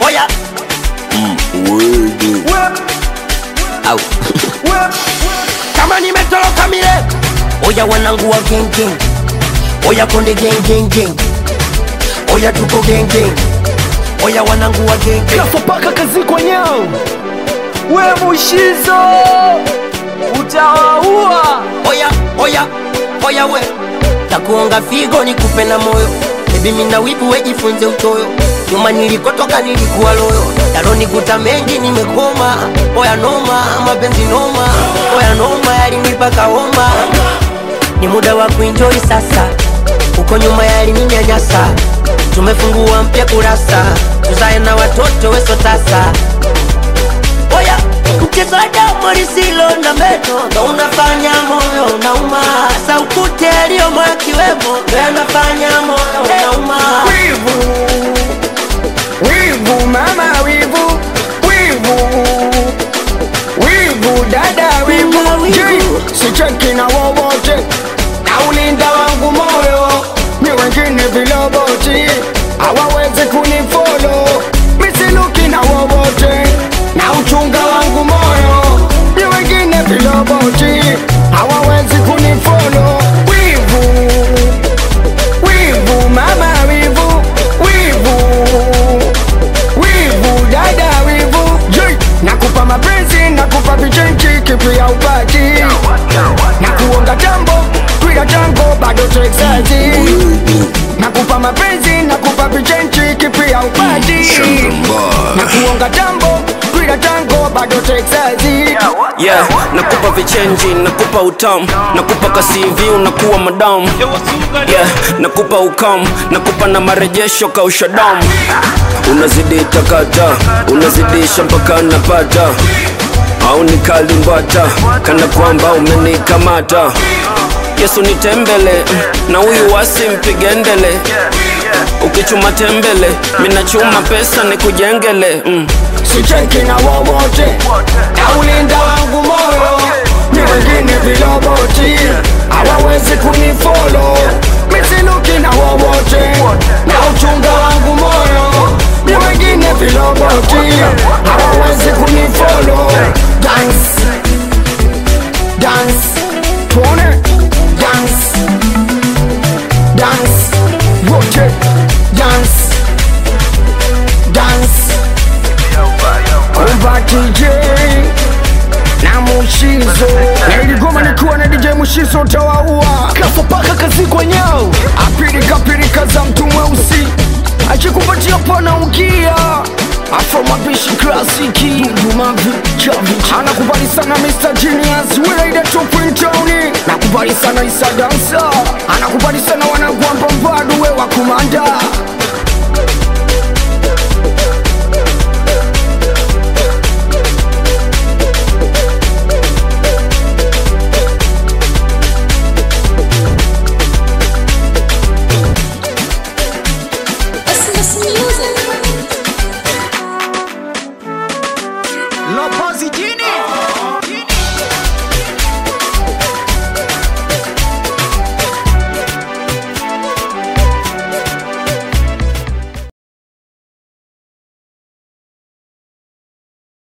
oya Word. au kama nimetoroka mile oya wanangu wa gengeng oya konde gengengeng oya tuko gengeng oya wanangu wa gengeng Kafa paka kazi kwa nyao we mushizo utawaua oya oya oya we takuonga figo nikupe na moyo bebi mina wivu wejifunze utoyo nyuma nilikotoka nilikuwa loyo yalonikuta mengi nimekoma oya noma mapenzi noma oya noma yalinipaka homa ni muda wa kuenjoy sasa uko nyuma yalininyanyasa tumefungua mpya kurasa tuzae na watoto weso tasa oya mchezo wa damu lisilo na meno ndo unafanya moyo unauma saukute aliyomo akiwemo ndo yanafanya moyo unauma wivu wivu mama wivu wivu wivu dada wivu Wivu, Je, wivu. sicheki na wowote na ulinda wangu moyo ni wengine viloboti hawawezi kunifolo misiluki na wowote na uchunga wangu moyo ni wengine viloboti hawawezi kunifolo wivu wivu mama wivu wivu wivu dada wivu Je, nakupa mapenzi nakupa vichenchi kipi ya upati na kuonga tambo twila tango bado texazi nakupa mapenzi nakupa vichenchi kipi ya upati na kuonga tambo twila tango bado texazi yeah nakupa vichenji nakupa utam nakupa kasivi unakuwa madam yeah nakupa ukam nakupa na marejesho kausha damu unazidi takata unazidisha mpaka napata au nikalimbata kana kwamba umenikamata yesu nitembele na huyu wasi mpigendele ukichuma tembele minachuma pesa nikujengele mm. sicheki na wowote na ulinda wangu moyo ni wengine viloboti hawawezi kunifolo misiluki na wowote na uchunga wangu moyo ni wengine viloboti hawawezi kunifolo dance dance tuone dance dance wote dance dance Kumba DJ na Mushizo na iligoma nikiwa na DJ Mushizo utawaua kafa paka kazi kwa nyao apirika pirika za mtu mweusi akikupatia pana ukia afro mapishi klasiki dumavi chavi anakubali sana Mr. Genius Wilaida Tupintoni nakubali sana Isa Dansa anakubali sana wanagwamba mbadu we wa kumanda